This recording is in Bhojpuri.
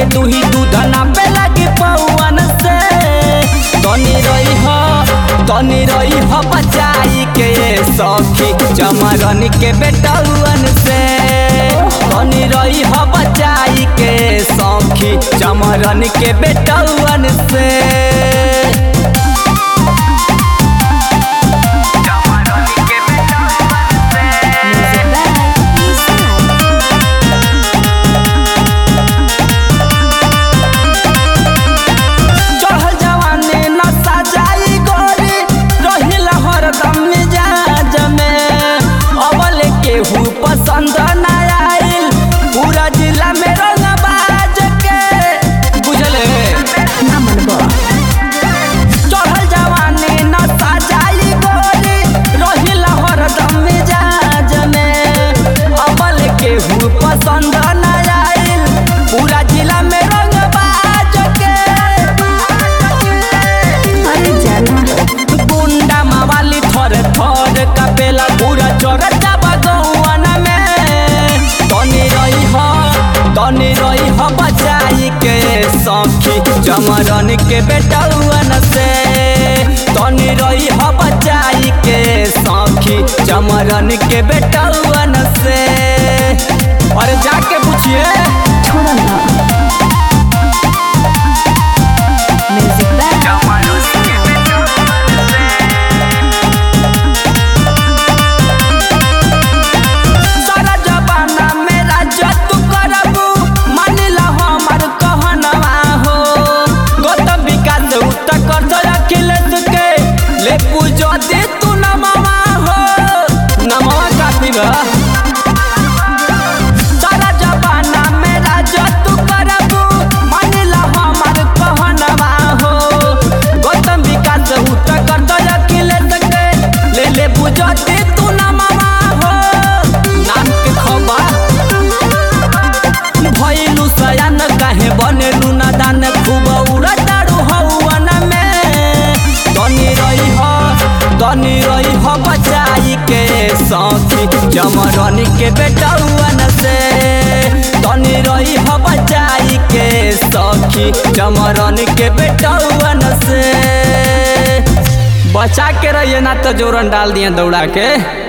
तू ही दूध ना पे लगी पौवन से तनी रही हो तनी रही हो बचाई के सखी चमरन के बेटौवन से तनी रही हो बचाई के सखी चमरन के बेटौवन से Music by Inside. चढ़ल जवानी नशा जाई गोरी रहिला हरदम मिजाज में अबल केहू पसंद ना आइल पूरा जिला में रंगबाज के बुझले ना मनबो चढ़ल जवानी नशा जाई गोरी रहिला हरदम मिजाज में अबल केहू पसंद ना आइल पूरा जिला में रंगबाज के अरे जाना गुंडा मावाली थर थर कपेला पूरा चोरचा बगौवन में तनी रही हो तनी रही हो बचाई के सखी चमरन के बेटौवन से तनी रही हो बचाई के सखी चमरन के बेटौवन से और जाके पूछिए छोड़ो ना Music by सारा जमाना मेरा जतु करबू मानिला हमर कहनवा हो गौतम विकास उत कर दो अखिलेश के ले पूजो दे तू नमवा हो नमवा काफी बा सारा जमाना मेरा जतु करबू मानिला हमर कहनवा हो गौतम विकास उत कर दो अखिलेश के ले ले पूजो दे तू नमवा हो नाम के खबा भइलु सयान काहे बनेलु नादान खूब उड़ताड़ू हौवन में तनी रही हो तनी रही हो बचाई के सखी जमरन के बेटौवन से तनी रही हो बचाई के सखी जमरन के बेटौवन से बचा के रहिए ना तो जोरन डाल दिए दौड़ा के